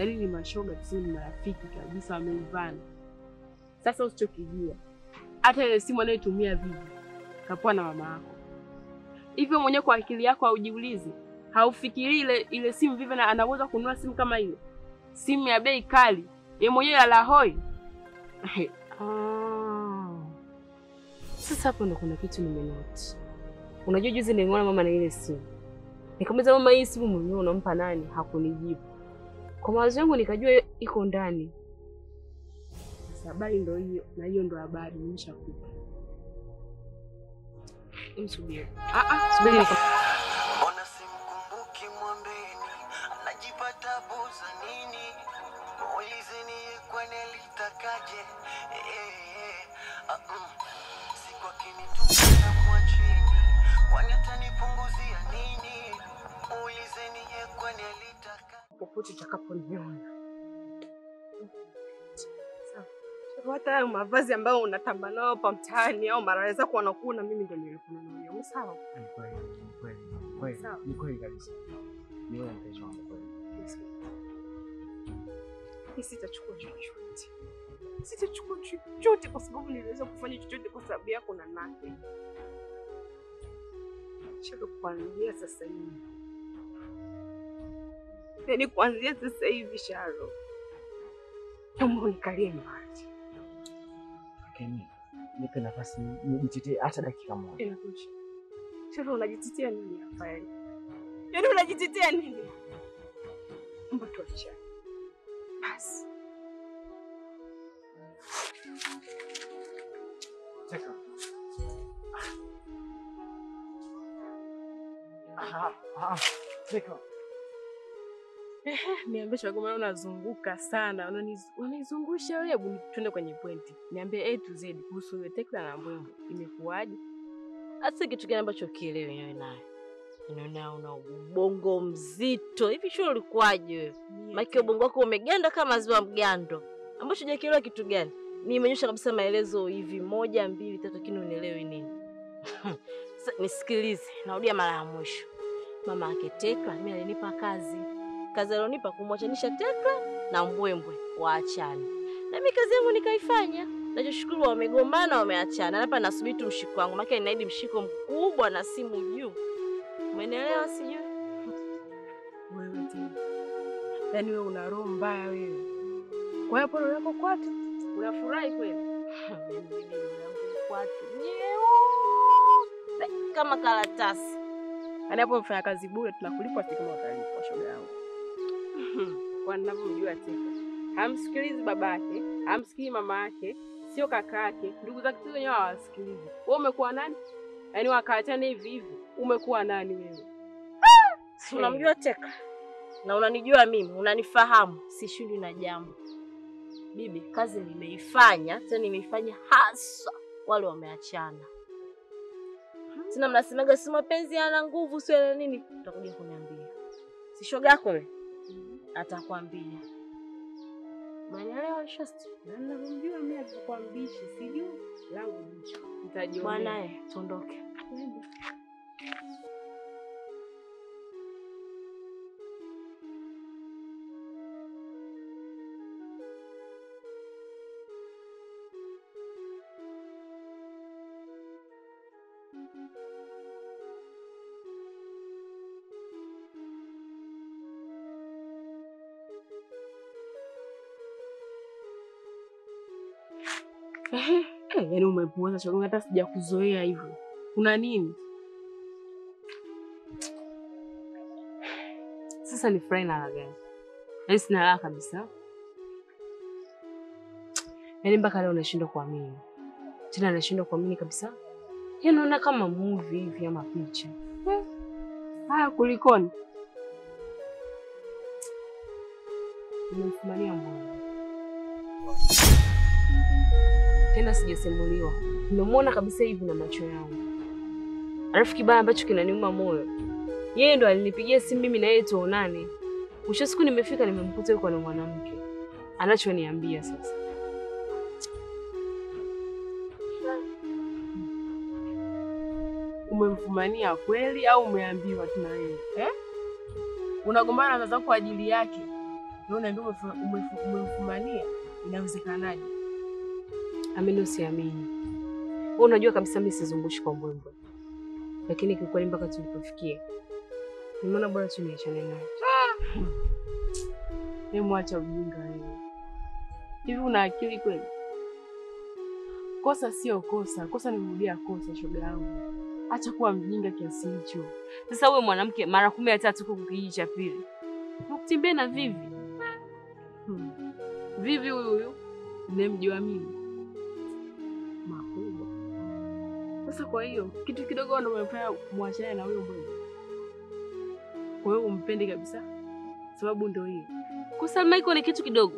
yaani ni mashoga tu, ni marafiki kabisa, wameivana. Sasa usichokijua, hata ile simu anayotumia Vivi kapoa na mama yako. Hivyo mwenyewe kwa akili yako haujiulizi, haufikirii ile ile simu Vivi na anaweza kununua simu kama ile, simu ya bei kali, yeye mwenyewe ala hoi Ah. Sasa hapo ndo kuna kitu nimenoti. Unajua juzi nilimwona mama na ile simu. Nikamuuliza mama, hii simu mwenyewe unampa nani? Hakunijibu. Kwa mawazo yangu nikajua iko ndani. Sasa habari ndo hiyo, na hiyo ndo habari nimeshakupa. Msubiri. Ah ah, subiri nika Mbona simkumbuki mwambeni, anajipa tabu za nini? Muulizeni yeye kwani alitakaje? Eh, eh, ah, mm. Siku akinitupa mwachini, kwani atanipunguzia nini? Muulizeni yeye kwani alitaka Popote utakaponiona. hata hayo mavazi ambayo unatamba nao hapa mtaani au mara zako wanakuona, mimi ndo nilikuwa nayo. Sawa. Ni kweli, ni kweli, ni kweli, Sawa. ni kweli kabisa. Ni wewe mpenzi wangu kweli. Mimi sitachukua chochote, sitachukua chochote kwa sababu niliweza kufanya chochote kwa sababu yako na nake. Shaka kuanzia sasa hivi, yaani kuanzia sasa hivi, Sharo, naomba unikalie mbali. Lakini nipe nafasi nijitetee hata dakika moja. Inatosha. Sharo, unajitetea nini hapa yaani? Yaani unajitetea nini? Naomba tuachane basi. Cheka. Ah, ah, cheka. Niambie Shagoma, unazunguka sana, unaniz- unanizungusha wewe. Hebu twende kwenye pointi, niambie A to Z kuhusu ile Tekla na Mbwembwe, imekuwaje? Hata kitu gani ambacho kielewi wewe naye. Unaona una ubongo mzito. Hivi shule ulikuwaje wewe? Maana ubongo wako umeganda kama ziwa mgando. Ambacho hujakielewa kitu gani? Nimenyosha kabisa maelezo hivi moja, mbili, tatu lakini unielewi nini? Sasa nisikilize, narudia mara ya mwisho. Mama yake Tekla mimi alinipa kazi. Kazi alionipa kumwachanisha Tekla na Mbwembwe waachane. Na mimi kazi yangu nikaifanya. Nachoshukuru wamegombana wameachana. Na hapa nasubiri tu mshiko wangu. Maana inaidi mshiko mkubwa na simu juu. Umenielewa sijui? Wewe tena, yaani wewe una roho mbaya wewe. Kwa hiyo pole yako kwatu, unafurahi kweli? Mimi yangu kwatu. Nyeupe kama karatasi. Yaani hapo mfanya kazi bure, tunakulipa si kama utalipwa, shoga yangu. Kwa ninavyomjua Tekla, hamsikilizi babake, hamsikii mama yake, sio kaka yake, ndugu zake tu wenyewe hawasikilizi. Wewe umekuwa nani? Yaani wakaachana hivi hivi, umekuwa nani wewe? Si unamjua Tekla na unanijua mimi, unanifahamu, sishindwi na jambo. Bibi, kazi nimeifanya, tena nimeifanya hasa wale wameachana. Sina mnasemaga si mapenzi yana nguvu sio yana nini? Utakuja kuniambia. Si shoga yako wewe? Atakwambia. Umeelewa Shasti? Na ninavyomjua mimi alikuwa mbishi, sijui langu jicho. Nitajionea. Mwanae, tuondoke. Eh, yaani umepuuza shoga, hata sijakuzoea hivyo. Kuna nini? Sasa ni furahi na raha gani? Yaani sina raha kabisa. Yaani mpaka leo nashindwa kuamini. Tena nashindwa kuamini kabisa. Yaani naona kama movie hivi ama picha. Haya, kulikoni? Nimemfumania mwana. Tena sijasimuliwa. Nimemwona kabisa hivi na macho yangu. Alafu kibaya ambacho kinaniuma moyo. Yeye ndo alinipigia simu mimi na yeye tuonane. Mwisho wa siku nimefika nimemkuta yuko na mwanamke. Anachoniambia sasa. Umemfumania kweli au umeambiwa tu na wewe eh? Unagombana na zako kwa ajili yake na unaambia umefu- umefu- umemfumania, inawezekanaje? Amini usiamini, wewe unajua kabisa mimi sizungushi kwa mbwembwe, lakini kiukweli mpaka tulipofikia nimeona bora tu niachane naye. Hebu mwacha ujinga wewe. Hivi una akili kweli? Kosa sio kosa, kosa ni kurudia kosa. Shoga yangu, acha kuwa mjinga kiasi hicho. Sasa wewe mwanamke mara kumi na tatu huko kijiji cha pili nakutembea na Vivi. Hmm. Vivi huyu huyu nimemjua mimi makubwa. Sasa kwa hiyo kitu kidogo ndo umefanya mwachane na huyo mbona? Kwa hiyo umpende kabisa, sababu ndo hiyo. Kwa Salma iko ni kitu kidogo.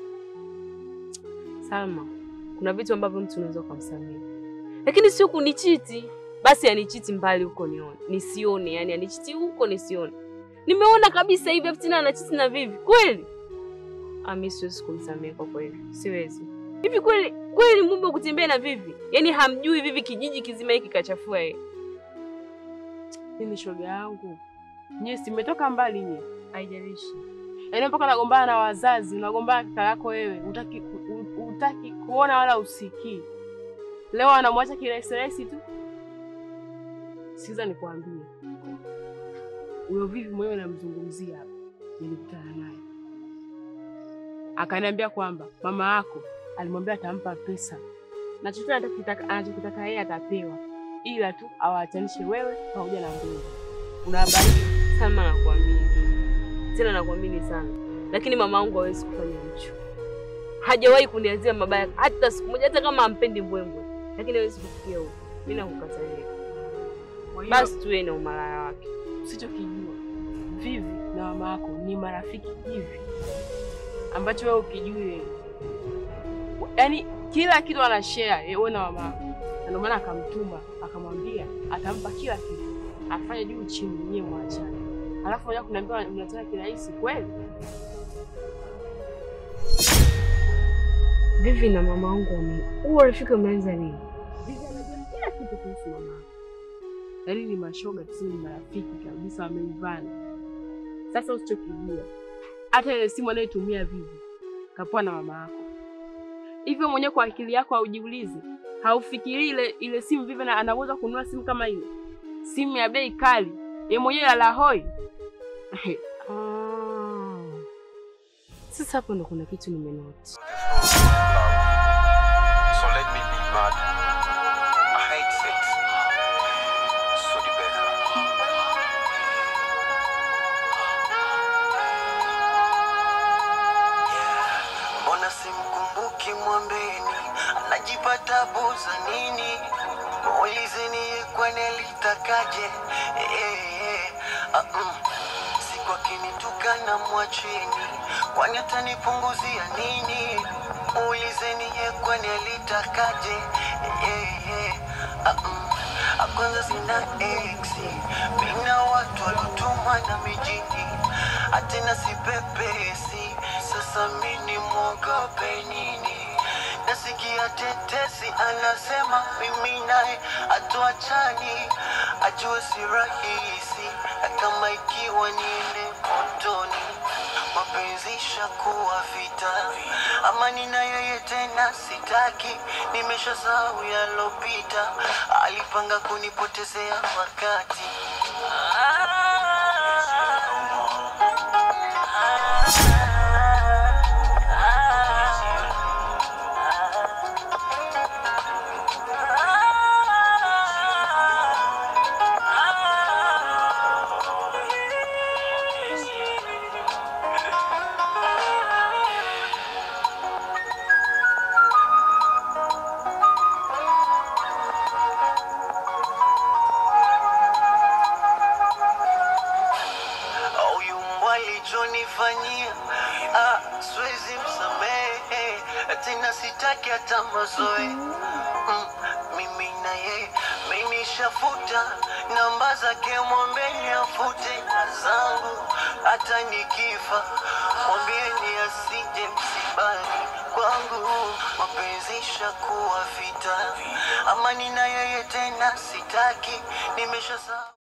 Salma, kuna vitu ambavyo mtu unaweza ukamsamehe, lakini sio kunichiti. Basi anichiti mbali huko nione nisione, yani anichiti huko nisione. Nimeona kabisa hivi afu tena anachiti na Vivi kweli. Ami, siwezi kumsamehe kwa kweli, siwezi. Hivi kweli kweli, mume kutembea na Vivi, yani hamjui Vivi kijiji kizima hiki kachafua yeye. Mimi shoga yangu, nyie si mmetoka mbali nyie, Haijalishi. yaani mpaka unagombana na wazazi, unagombana na kaka yako wewe, utaki, utaki kuona wala usikii. Leo anamwacha kirahisi rahisi tu. Sikiza nikwambie, huyo Vivi mwenyewe namzungumzia hapa, nilikutana naye akaniambia kwamba mama yako alimwambia atampa pesa na chochote anachokitaka anachokitaka yeye atapewa, ila tu awaachanishe wewe pamoja na Mbulu. Una habari? Salma, nakuamini tena, nakuamini sana, lakini mama yangu hawezi kufanya hicho. Hajawahi kuniazia mabaya hata siku moja, hata kama ampendi mbwembwe, lakini hawezi kufikia huko. Mimi nakukatalia. Kwa hiyo Basi tuwe na umalaya wake. usichokijua Vivi na mama yako ni marafiki hivi ambacho wewe ukijue, yaani kila kitu ana share wewe na mama yako, na ndio maana akamtuma akamwambia atampa kila kitu afanye juu chini, nyewe mwachane, alafu moja kunaambia mnataka kirahisi kweli? Vivi na mama wangu wame huo urafiki umeanza lini? Vivi anajua kila kitu kuhusu mama yako, yaani ni mashoga tuseme, ni marafiki kabisa, wameivana. Sasa usichokijua hata ile simu anayotumia Vivi kapoa na mama yako. Hivyo mwenyewe kwa akili yako haujiulizi, haufikirii ile ile simu Vivi na anaweza kununua simu kama ile, simu ya bei kali, ye mwenyewe ya lahoi. Ah. Sasa hapo ndo kuna kitu nimenoti. So let me be mad. I hate sex. So the better. Yeah. Mbona simkumbuki mwambeni, anajipata buza nini? Muulizeni ye kwani alitakaje? Eh, eh, eh. Ah, mm. Siku akinitukana mwacheni, kwani atanipunguzia nini? Muulizeni ye kwani alitakaje? Eh, eh, eh. Ah, mm. Ah, Kwanza sina exi, mina watu walotuma na mijini, atena sipepesi. Sasa mini mwogope nini? Nasikia tetesi anasema mimi naye atuachani, ajue si rahisi, na kama ikiwa niende motoni, mapenzi shakuwa vita, amani na yeye tena sitaki, nimeshasahau yalopita, alipanga kunipotezea wakati huyu mbwa alichonifanyia, ah, siwezi msamehe tena, sitaki hata mazoe mm, mimi na yeye menishafuta namba zake, mwambeni afute na zangu, hata nikifa mwambieni asije msibani kwangu, mapenzi shakuwa vita, amani na yeye tena sitaki, nimeshasahau